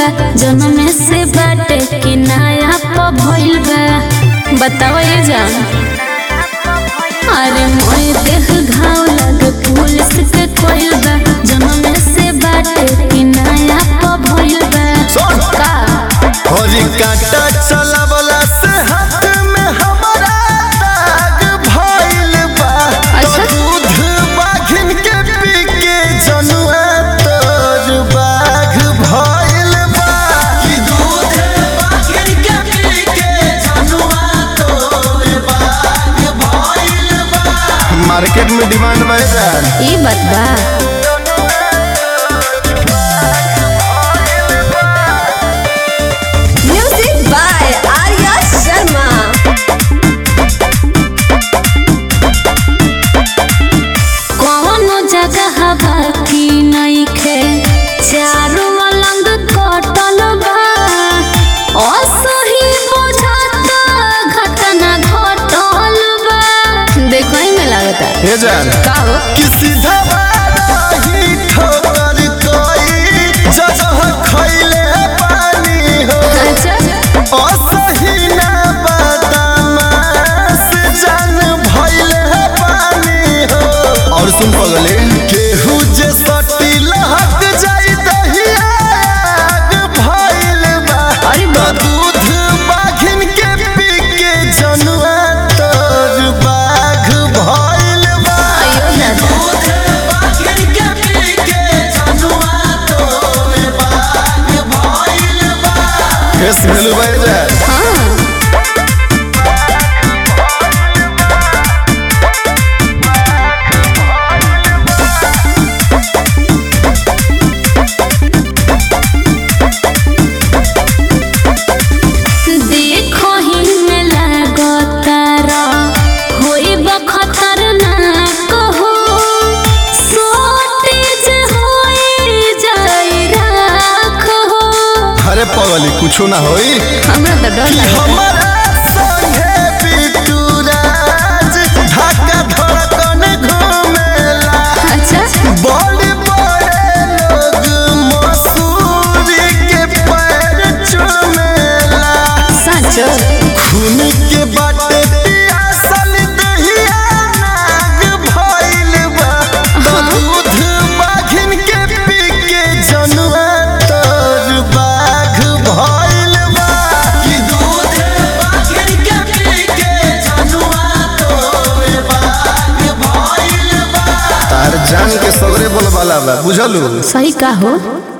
बा जन्म से बाटे कि नया प भइल बा बताओ ये जान अरे मोए देह घाव लगे पुलिस के कोइल बा जन्म से बाटे कि नया प भइल बा सुन। का हरी कांटा चलावला से हाथ में हमारा दाग भइल बा अच्छा। तो दूध बाघिन के पी के जनुआ तोर बाघ भइल बा कि दूध बाघिन के पी के जनुआ तोर बाघ भइल बा मार्केट में डिमांड बढ़ रहा है ई बात बा Music by Arya Sharma. कौनो जगह बाकी नइखे चारों अलंग कटल बा असही बुझाता घटना घटल बा देखो ही में लागता हे जान का हो कि सीधा ही ठोकर कोई जगह खैले पानी हो अच्छा असही ना बदमाश जान भइले पानी हो और सुन पगले केहू जे सटी लहक जाई दहिया आग भइल बा अरे त बाप। दूध बाघिन के पी के जनुआ तोर बाघ भइल बा अयो दादा केस भेलू भाई जाए हाँ देखो ही में लागतारा होई बखतर ना कहो सोटेज होई जाई राखो अरे पगली कुछो ना होई हमरा तो डर लगे हमारा संगे बिट्टू राज ढाका धड़कन घूमेला अच्छा बड़े बड़े लोग मसूरी के पैर चुमेला सच खून के बाटे पियासल दहिया नाग भइल बा त दूध बाघिन के पी के जनुआ तोर बाघ भइल बा कि दूध बाघिन के पी के जनुआ तोर बाघ भइल बा तार जान के सगरे बोलबाला बा बुझलू सही का हो